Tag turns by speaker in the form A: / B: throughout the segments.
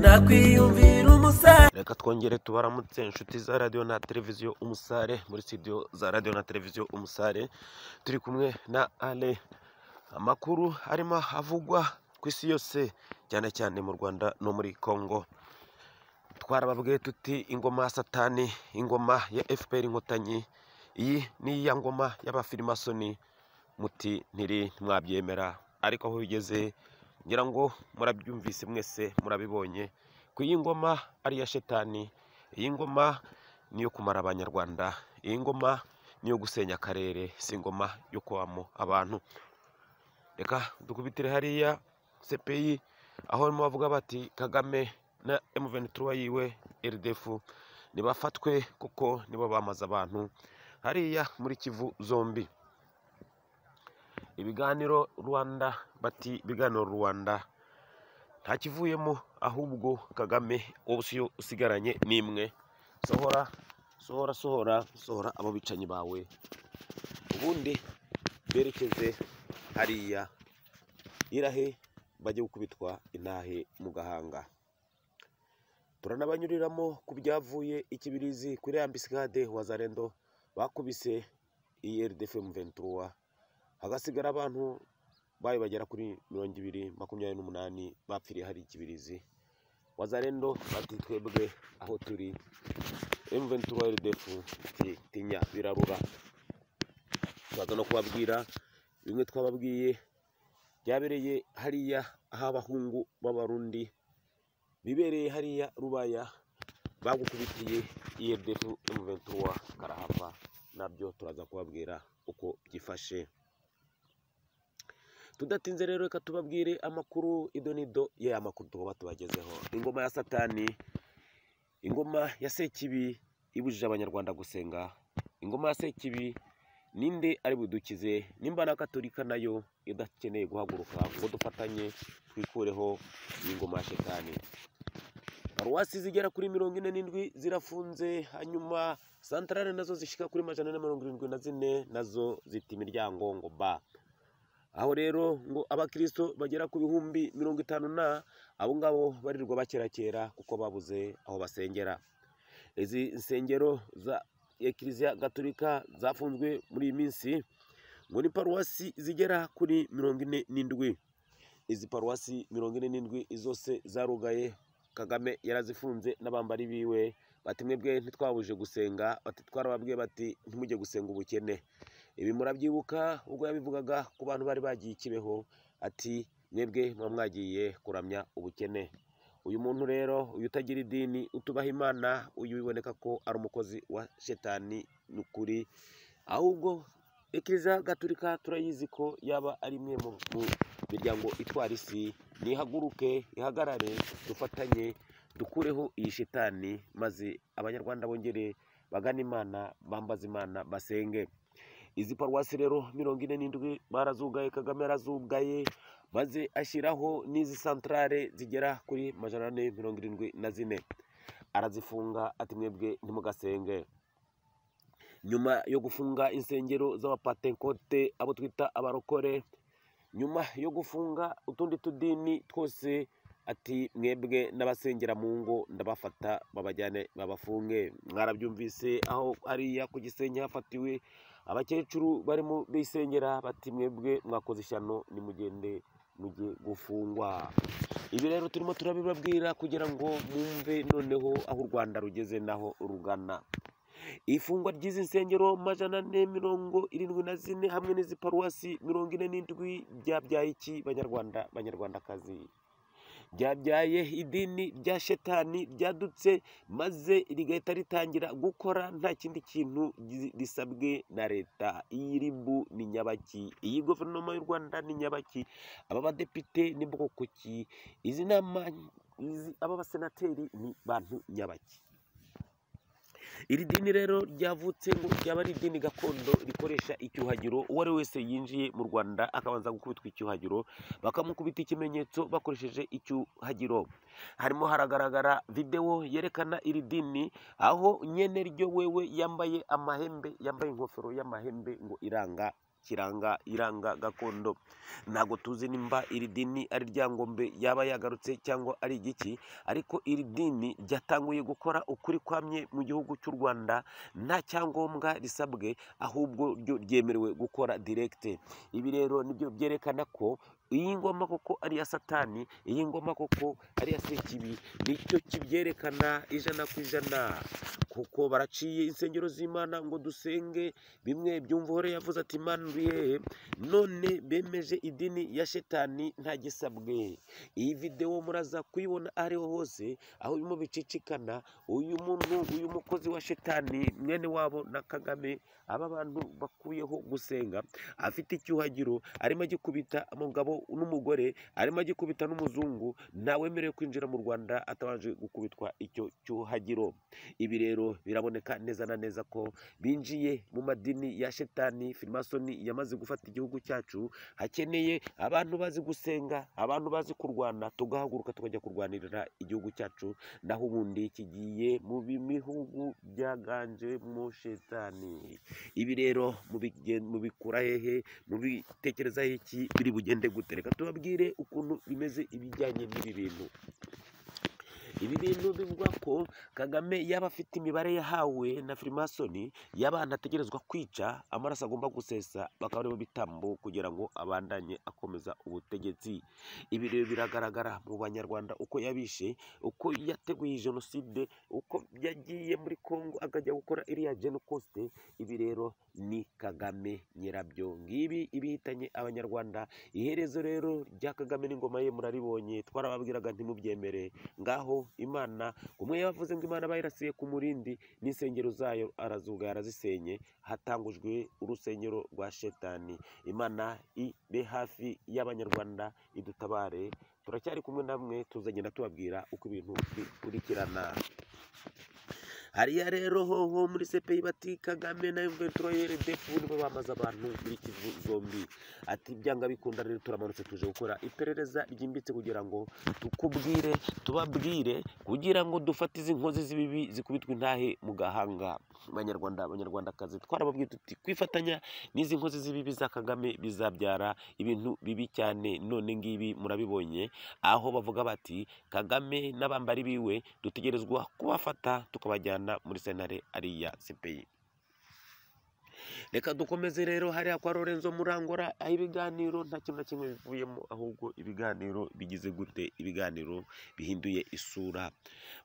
A: kwiyumvira umusare
B: reka twongere tubaramutse inshuti za radiyo na televiziyo umusare muri sitidiyo za radiyo na televiziyo umusare turi kumwe na ale amakuru arimo avugwa ku isi yose cyane cyane mu rwanda no muri congo twarababwiye tuti ingoma ya satani ingoma ya fpr inkotanyi iyi ni iya ngoma y'abafirimasoni muti ntiri mwabyemera ariko aho bigeze ngira ngo murabyumvise mwese murabibonye ko iyi ngoma ari iya shetani iyi ngoma ni iyo kumara abanyarwanda iyi ngoma ni iyo gusenya akarere si ingoma yo kubamo abantu reka dukubitire hariya cpi aho barimo bavuga bati kagame na M23 yiwe rdf nibafatwe kuko nibo bamaze abantu hariya muri kivu zombi ibiganiro rwanda bati ibiganiro rwanda ntakivuyemo ahubwo kagame wowe usiyo usigaranye n'imwe sohora sohora sohora sohora abo bicanyi bawe ubundi berekeze hariya irahe bajye gukubitwa intahe mu gahanga turanabanyuriramo ku byavuye ikibirizi kuri ambisade wazarendo bakubise iyi rdfm 23 hagasigara abantu bayo bagera kuri mirongo ibiri makumyabiri n'umunani bapfiriye hari ikibirizi wazarendo bati twebwe aho turi M23 RDF iti tinya birarura tubaza no kubabwira bimwe twababwiye byabereye hariya aho abahungu b'abarundi bibereye hariya rubaya bagukubitiye IRDF M23 karahava nabyo turaza kubabwira uko byifashe tudatinze rero reka tubabwire amakuru ido n'ido ya makuru tugomba tubagezeho ingoma ya satani ingoma ya sekibi ibujije abanyarwanda gusenga ingoma ya sekibi ninde ari budukize nimba na katolika nayo idakeneye guhaguruka ngo dufatanye twikureho iyi ngoma ya shetani paruwasi zigera kuri mirongo ine n'indwi zirafunze hanyuma santarare nazo zishika kuri majana ane na mirongo irindwi na zine nazo zita imiryango ngo ba aho rero ngo abakristo bagera ku bihumbi mirongo itanu na abo ngabo barirwa bakerakera kuko babuze aho basengera izi nsengero za ekiriziya gatolika zafunzwe muri iyi minsi ngo ni paruwasi zigera kuri mirongo ine n'indwi izi paruwasi mirongo ine n'indwi zose zarugaye kagame yarazifunze n'abambari biwe bati mwebwe ntitwabuje gusenga bati twarababwiye bati ntimujye gusenga ubukene ibi murabyibuka ubwo yabivugaga ku bantu bari bagiye i kibeho ati mwebwe muba mwagiye kuramya ubukene uyu muntu rero uyu utagira idini utubaha imana uyu biboneka ko ari umukozi wa shetani ni ukuri ahubwo ekiriziya gaturika turayizi ko yaba ari imwe mu mu miryango itwara isi nihaguruke ihagarare dufatanye dukureho iyi shitani maze abanyarwanda bongere bagane imana bambaze imana basenge izi paruwasi rero mirongo ine n'indwi barazugaye kagame yarazugaye maze ashyiraho n'izi santarare zigera kuri majana ane mirongo irindwi na zine arazifunga ati mwebwe ntimugasenge nyuma yo gufunga insengero z'abapatenkote abo twita abarokore nyuma yo gufunga utundi tudini twose ati mwebwe n'abasengera mu ngo ndabafata babajyane babafunge mwarabyumvise aho hariya ku gisenyi hafatiwe abakecuru barimo bisengera bati mwebwe mwakoze ishyano nimugende mujye gufungwa ibi rero turimo turabibabwira kugira ngo mwumve noneho aho u rwanda rugeze naho rugana ifungwa ry'izi nsengero majana ane mirongo irindwi na zine hamwe n'izi paruwasi mirongo ine n'indwi byabyaye iki banyarwanda banyarwandakazi byabyaye idini rya shetani ryadutse maze rigahita ritangira gukora nta kindi kintu gi- risabwe na leta iyi ribu ni nyabaki iyi guverinoma y'u rwanda ni nyabaki aba badepite ni bwoko ki izi nama izi aba basenateri ni bantu nyabaki iri dini rero ryavutse ngo ryaba ari idini gakondo rikoresha icyuhagiro uwo ari we wese yinjiye mu rwanda akabanza gukubitwa icyuhagiro bakamukubita ikimenyetso bakoresheje icyuhagiro harimo haragaragara videwo yerekana iri dini aho nyene ryo wewe yambaye amahembe yambaye ingofero y'amahembe ngo iranga kiranga iranga gakondo ntabwo tuzi nimba iri dini ari ryangombe yaba yagarutse cyangwa ari igiki ariko iri dini ryatanguye gukora ukuri kwamye mu gihugu cy'u rwanda nta cyangombwa risabwe ahubwo ryo ryemerewe gukora direkite ibi rero nibyo byerekana ko iyi ngoma koko ari iya satani iyi ngoma koko ari iya sekibi nicyo kibyerekana ijana ku ijana kuko baraciye insengero z'imana ngo dusenge bimwe byumvuhore yavuze ati manuye none bemeje idini ya shetani nta gisabwe iyi videwo muraza kuyibona aho ariho hose aho birimo bicicikana uyu muntu uyu mukozi wa shetani mwene wabo na kagame aba bantu bakuyeho gusenga afite icyuhagiro arimo agikubita umugabo n'umugore arimo agikubita n'umuzungu ntawemerewe kwinjira mu rwanda atabanje gukubitwa icyo cyuhagiro ibi rero biraboneka neza na neza ko binjiye mu madini ya shetani firimasoni yamaze gufata igihugu cyacu hakeneye abantu bazi gusenga abantu bazi kurwana tugahaguruka tukajya kurwanirira igihugu cyacu naho ubundi kigiye mu bihugu byaganjemo shetani ibi rero mubigen- mubikura hehe mubitekereza iki biri bugende gute reka tubabwire ukuntu bimeze ibijyanye n'ibi bintu ibi bintu bivuga ko kagame yaba afite imibare yahawe na firimasoni y'abantu ategerezwa kwica amaraso agomba gusesa bakaba aribo bitambo kugira ngo abandanye akomeza ubutegetsi ibi rero biragaragara mu banyarwanda uko yabishe uko yateguye jenoside uko yagiye muri congo akajya gukora iriya genocosite ibi rero ni kagame nyirabyo ngibi ibihitanye abanyarwanda iherezo rero rya kagame n'ingoma ye muraribonye twarababwiraga ntimubyemere ngaho imana umwe yavuze ngo imana bayirasiye ku murindi n'insengero zayo arazuga yarazisenye hatangujwe urusengero rwa shetani imana ibe hafi y'abanyarwanda idutabare turacyari kumwe namwe tuzagenda tubabwira uko ibintu bikurikirana hariya rero hoho muri sepeyi bati kagame na eventuroyere defu nibo bamaze abantu muri kivu zombi ati byanga bikunda rero turamanutse tuje gukora iperereza ryimbitse kugira ngo tukubwire tubabwire kugira ngo dufate izi nkozi z'ibibi zikubitwa intahe mu gahanga banyarwanda abanyarwandakazi twarababwiye tuti kwifatanya n'izi nkozi z'ibibi za kagame bizabyara ibintu bibi cyane none ngibi murabibonye aho bavuga bati kagame n'abambari biwe dutegerezwa kubafata tukabajyana muri sentare ariya sepeyi reka dukomeze rero hariya kwa Lorenzo Murangora aho ibiganiro nta kintu na kimwe bivuyemo ahubwo ibiganiro bigize gute ibiganiro bihinduye isura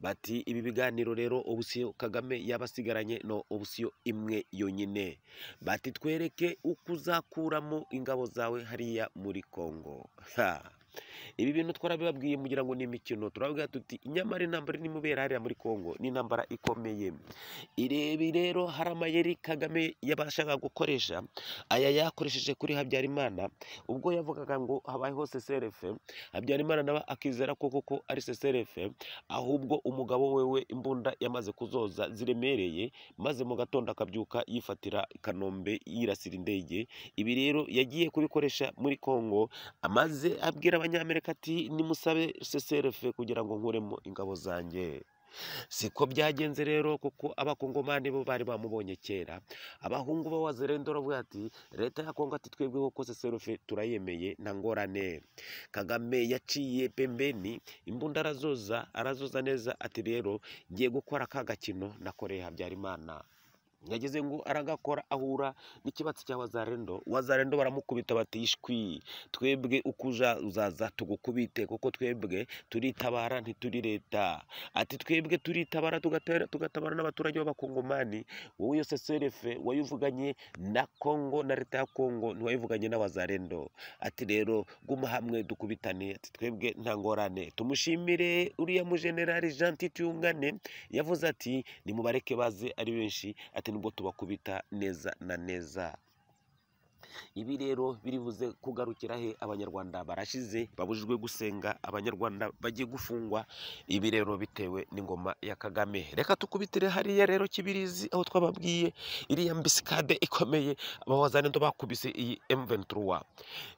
B: bati ibi biganiro rero ubusiyo Kagame yabasigaranye no ubusiyo imwe yonyine bati twereke uko uzakuramo ingabo zawe hariya muri Kongo ha ibi bintu twarabibabwiye mugira ngo ni imikino turababwira tuti nyamara intambara irimo ibera hariya muri Kongo ni intambara ikomeye irebi rero hari amayeri kagame yabashaga gukoresha aya yakoresheje kuri habyarimana ubwo yavugaga ngo habayeho seserefe habyarimana nawe akizera ko koko ari seserefe ahubwo umugabo wewe imbunda yamaze kuzoza ziremereye maze mu gatondo akabyuka yifatira i kanombe yirasira indege ibi rero yagiye kubikoresha muri congo amaze abwira abanyamerika ati nimusabe seserefe kugira ngo nkuremo ingabo zanjye siko byagenze rero kuko abakongomani bo bari bamubonye kera abahungu ba wazerendo baravuga ati leta ya kongo ati twebweho ko seserufe turayemeye nta ngorane kagame yaciye pembeni imbunda arazoza arazoza neza ati rero ngiye gukora ka gakino nakoreye habyarimana yageze ngo aragakora ahura n'ikibatsi cya wazarendo wazarendo baramukubita bati ishwi twebwe uko uja uzaza tugukubite kuko twebwe turitabara ntituri leta ati twebwe turitabara tugatera- tugatabara n'abaturage b'abakongomani wowe iyo seserefe wayivuganye na kongo na leta ya kongo ntiwayivuganye n'abazarendo ati rero guma hamwe dukubitane ati twebwe nta ngorane tumushimire uriya mujenerali jean titiyungane yavuze ati nimubareke baze ari benshi ati nubwo tubakubita neza na neza ibi rero biribuze kugarukira he abanyarwanda barashize babujijwe gusenga abanyarwanda bagiye gufungwa ibi rero bitewe n'ingoma ya kagame reka tukubitire hariya rero kibirizi aho twababwiye iriya mbisikade ikomeye abawazanendo bakubise iyi M23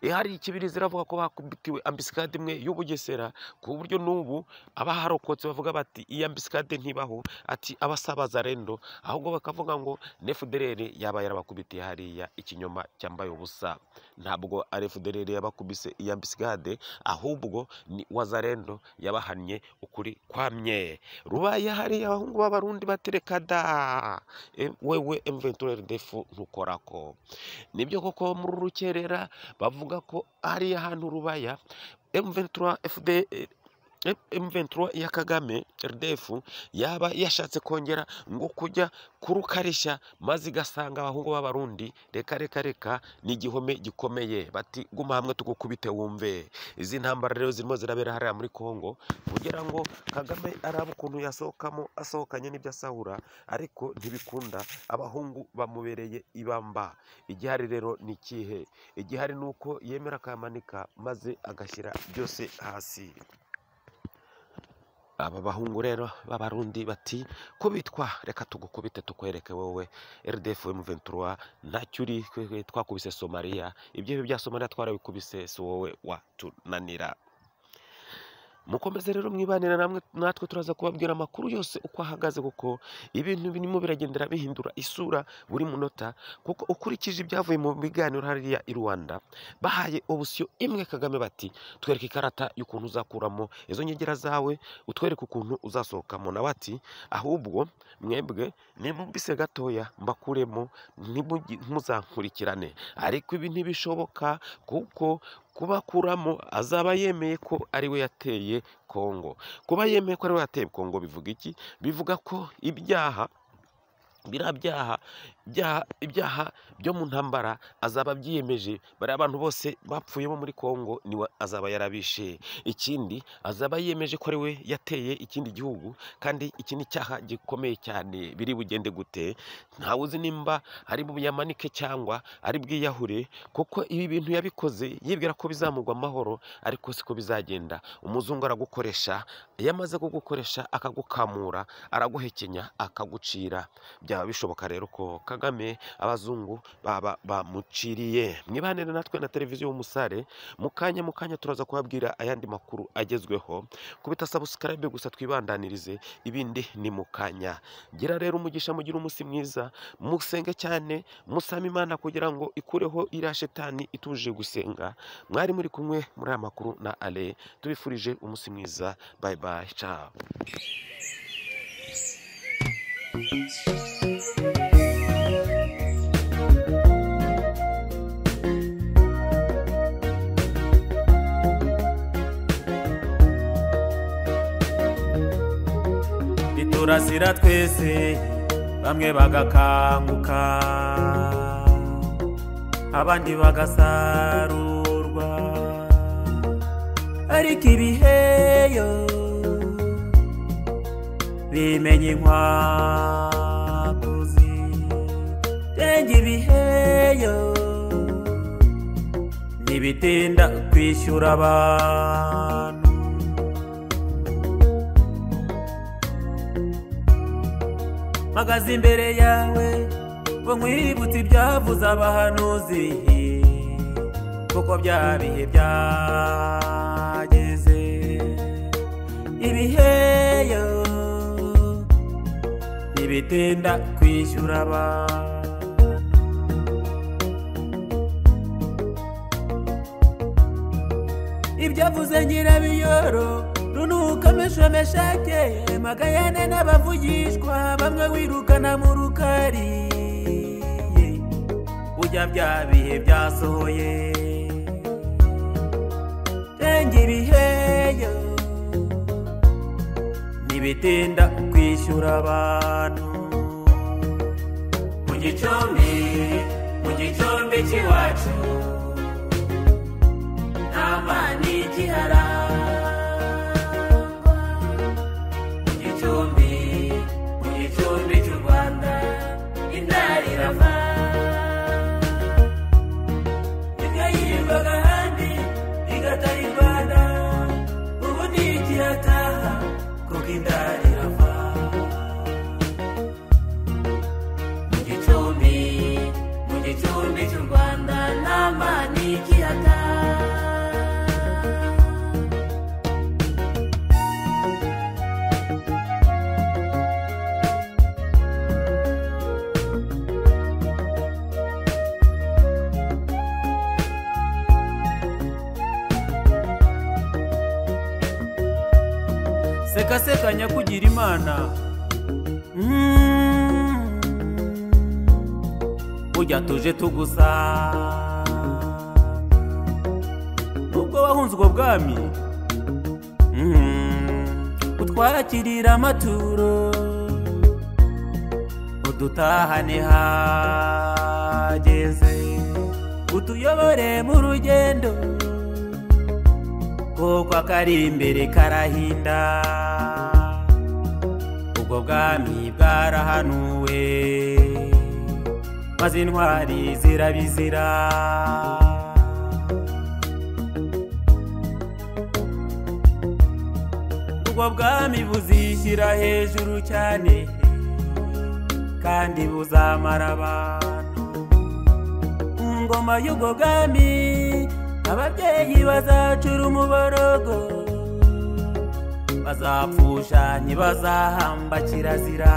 B: ihari ikibirizi iravuga ko bakubitiwe ambisikade imwe y'ubugesera ku buryo n'ubu abaharokotse bavuga bati iyi ambisikade ntibaho ati abasabaza rendo ahubwo bakavuga ngo nefudereri yaba yarabakubitiye hariya ikinyoma cyambaye babaye ubusa ntabwo FDLR yabakubise iya bisigade ahubwo ni wazarendo yabahannye ukuri kwamye rubaye hariya abahungu b'abarundi batereka da E, wewe mventurere defu ntukorako nibyo koko muri rukerera bavuga ko hariya hantu rubaya M23 FD M23 ya Kagame RDF yaba yashatse kongera ngo kujya kurukarisha maze igasanga abahungu b'abarundi reka reka reka ni igihome gikomeye bati guma hamwe tugukubite wumve izi ntambara rero zirimo zirabera hariya muri Kongo kugira ngo Kagame arabe ukuntu yasohokamo asohokanye n'ibyo asahura ariko ntibikunda abahungu bamubereye ibamba igihari rero ni ikihe igihari ni uko yemera akamanika maze agashyira byose hasi aba bahungu rero b'abarundi bati kubitwa reka tugukubite tukwereke wowe rdf m23 ntacyo uri twe- twakubise somaliya ibyo bya somaliya twarabikubise si wowe watunanira mukomeze rero mwibanira namwe natwe turaza kubabwira amakuru yose uko ahagaze kuko ibintu birimo biragendera bihindura isura buri munota kuko ukurikije ibyavuye mu biganiro hariya i rwanda bahaye obusiyo imwe kagame bati twereke ikarata y'ukuntu uzakuramo izo nyegera zawe utwereke ukuntu uzasohokamo nawe ati ahubwo mwebwe nimubise gatoya mbakuremo ntimugi- ntuzankurikirane ariko ibi ntibishoboka kuko kubakuramo azaba yemeye ko ari we yateye kongo kuba yemeye ko ari we yateye kongo bivuga iki bivuga ko ibyaha biriya byaha byaha- ibyaha byo mu ntambara azaba abyiyemeje bariya bantu bose bapfuyemo muri kongo niwe azaba yarabishe ikindi azaba yemeje ko ari we yateye ikindi gihugu kandi iki ni icyaha gikomeye cyane biri bugende gute ntawe uzi nimba ari buyamanike cyangwa ari bwiyahure kuko ibi bintu yabikoze yibwira ko bizamugwa amahoro ariko siko bizagenda umuzungu aragukoresha iyo amaze kugukoresha akagukamura araguhekenya akagucira byaba bishoboka rero ko kagame abazungu baba bamuciriye mwibanire natwe na televiziyo y'umusare mu kanya mu kanya turaza kubabwira ayandi makuru agezweho kubita sabusikarabe gusa twibandanirize ibindi ni mu kanya gira rero umugisha mugira umunsi mwiza musenge cyane musame imana kugira ngo ikureho iriya shetani ituje gusenga mwari muri kumwe muri aya makuru na ale tubifurije umunsi mwiza bayi bayi cabo
A: biturasira twese bamwe bagakanguka abandi bagasarurwa ariko ibiheyo bimenya inkwakuzi renge ibiheyo ntibitinda kwishyura abantu mpagaze imbere yawe ngo nkwibutse ibyavuze abahanuzi kuko bya bihe byageze ibiheyo ntibitinda kwishyura abantu ibyo avuze nyirabiyoro runuka meshomeshake magayane n'abavugishwa bamwe wirukana mu rukari ujya bya bihe byasohoye renge ibiheyo ntibitinda kwishyura abantu mu gicumbi mu gicumbi cy'iwacu nama ntikiharangwa mu gicumbi mu gicumbi cy'u rwanda indari irava imwe yirirwaga ahandi igatara i rwanda ubu ntikihataha kuko indari irava mu gicumbi mu gicumbi cy'u rwanda nama ntikihataha sekaseka nyakugira imana Mm. burya tuje tugusa nubwo wahunze ubwo bwami Mm. utwarakirira amaturo udutahane hageze utuyobore mu rugendo kuko akari imbere karahinda ubwo bwami bwarahanuwe maze intwari zirabizira ubwo bwami buzishyira hejuru cyane kandi buzamara abantu mu ngoma y'ubwo bwami ababyeyi bazacura umuborogo bazapfusha ntibazahamba kirazira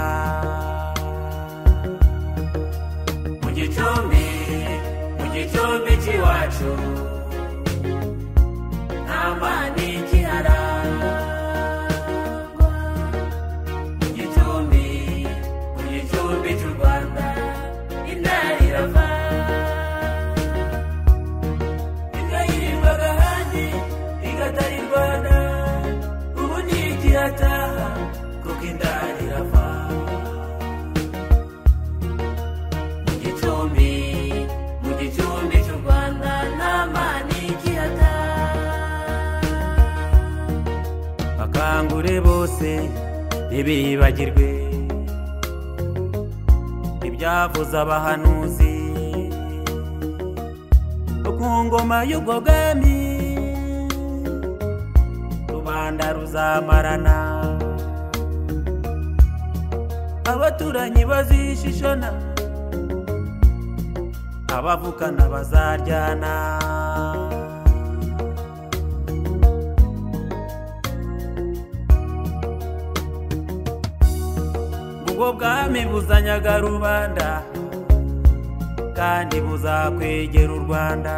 A: mu gicumbi mu gicumbi cy'iwacu nta mani kiharangwa mu gicumbi mu gicumbi cy'u rwanda intara irava ikayiririmbaga ahandi igatari rwanda ubu ntigirataha kuko indari irava mu gicumbi mu gicumbi cy'u rwanda nta mani ikihataha bakangure bose ntibibagirwe ibyavuze abahanuzi ku ngoma y'ubwo bwami rubanda ruzamarana abaturanyi bazishishona abavukana bazaryana ubwo bwami buzanyaga rubanda kandi buzakwegera u rwanda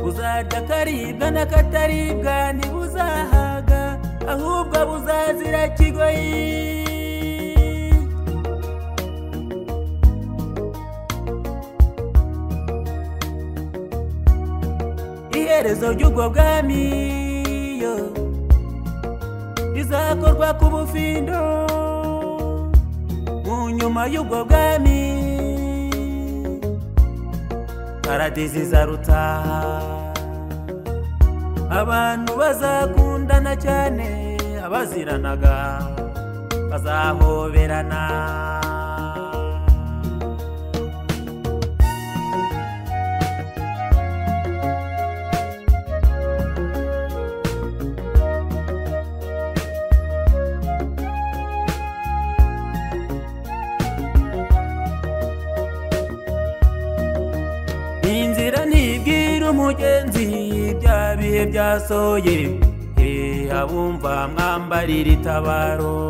A: buzajya akaribwa n'akataribwa ntibuzahaga ahubwo buzazira kigoyi iherezo ry'ubwo bwami yo rizakorwa ku bufindo mu nyuma y'ubwo bwami paradisi izaruta abantu bazakundana cyane abaziranaga bazahoberana iyi nzira ntibwira umugenzi bya bihe byasohoye abumva mwambarira itabaro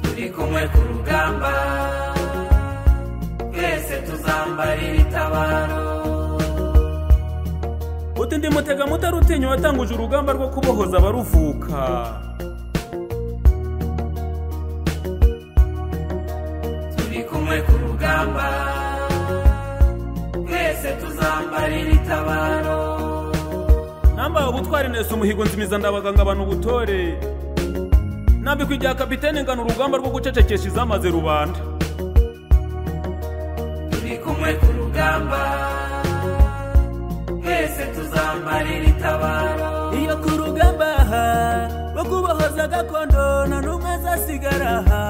A: turi kumwe ku rugamba twese tuzambarira itabaro
C: uti ndi mutega mutari utinya watanguje urugamba rwo kubohoza abaruvuka
A: turi kumwe ku rugamba twese tuzambarira itabaro
C: nambaye ubutwari nese umuhigo nzimiza ndabaganga abantu ubutore nambikwa igihe kapitene ngana urugamba rwo gucecekesha izamaze rubanda
A: turi kumwe ku rugamba twese tuzambarira itabaro iyo ku rugamba aha rwo kubohoza gakondo nta n'umwe azasigara aha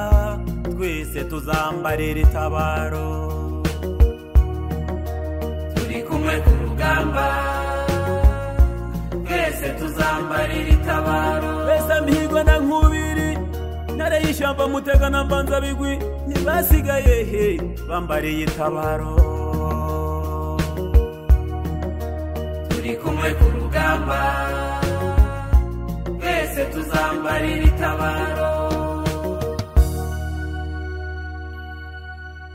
A: twese tuzambarira itabaro turi kumwe ku rugamba twese tuzambarira itabaro
C: mbese amihirwe na nkubiri ntare y'ishyamba mutega na mbanza bigwi ntibasigaye he bambariye itabaro
A: turi kumwe ku rugamba twese tuzambarira itabaro